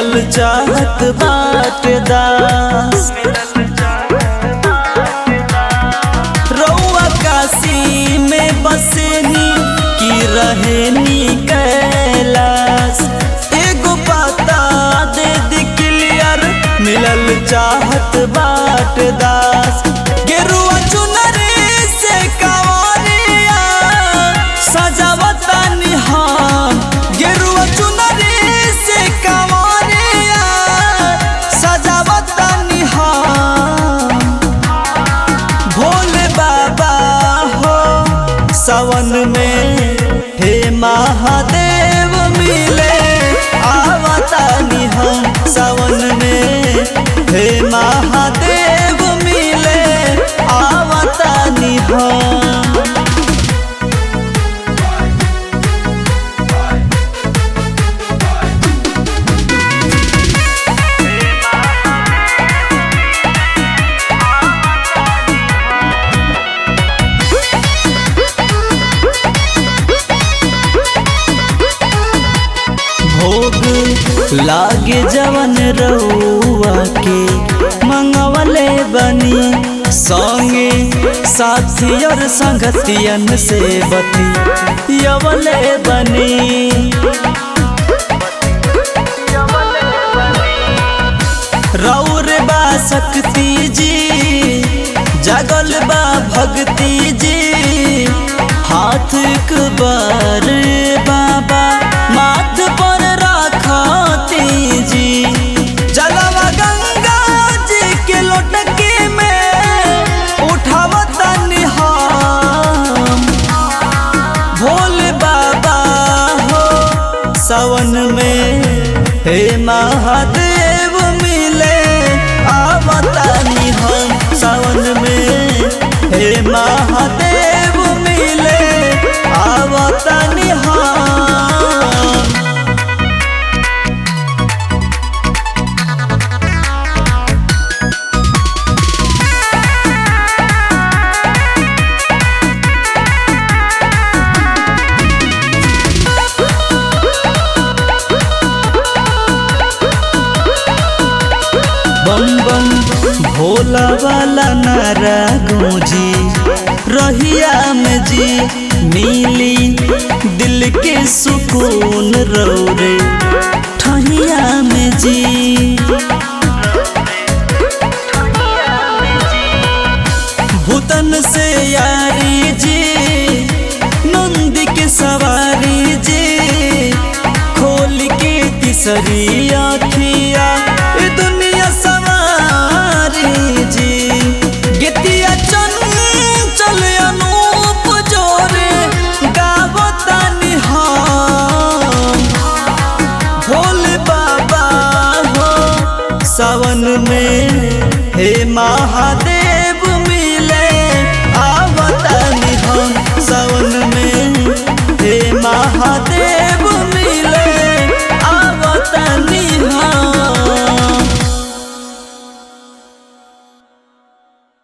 मिलल चाहत बाट दास रउआ काशी में बसेनी की रहेनी कैलाश एगो पता दे दी क्लियर मिलल चाहत बाट दास गेरुआ चुनरी से कावरिया सजावतानी हम गेरुआ चुनरी से कावरिया सजावतानी हम भोले बाबा हो सावन में हे महादेव मिले आवतानी हम सावन में हे महादेव मिले आवतानी हम भोग लागे जवन रउआ के मंगवले बनी संगे साथी और संगतियन से बती यवले बनी रौर बा शक्ति जी जगल बा भक्ति जी हाथ बार बाबा माथ पर राखती जी जलवा गंगा जी के लोटके में उठावतनी हम भोले बाबा हो सावन में हे महादेव मिले आवतानी हम सावन में हे महादेव मिले आवतानी हम बम बम भोला वाला नारा गूंजी रहिया में जी मिली दिल के सुकून रौरे ठहिया में जी भूतन से यारी जी नंदी के सवारी जी खोल के तीसरी आखिया ए दुनिया सवारी जी गितिया चंचल अनूप जोरे गावतानी हम भोले बाबा हो सावन में हे महादेव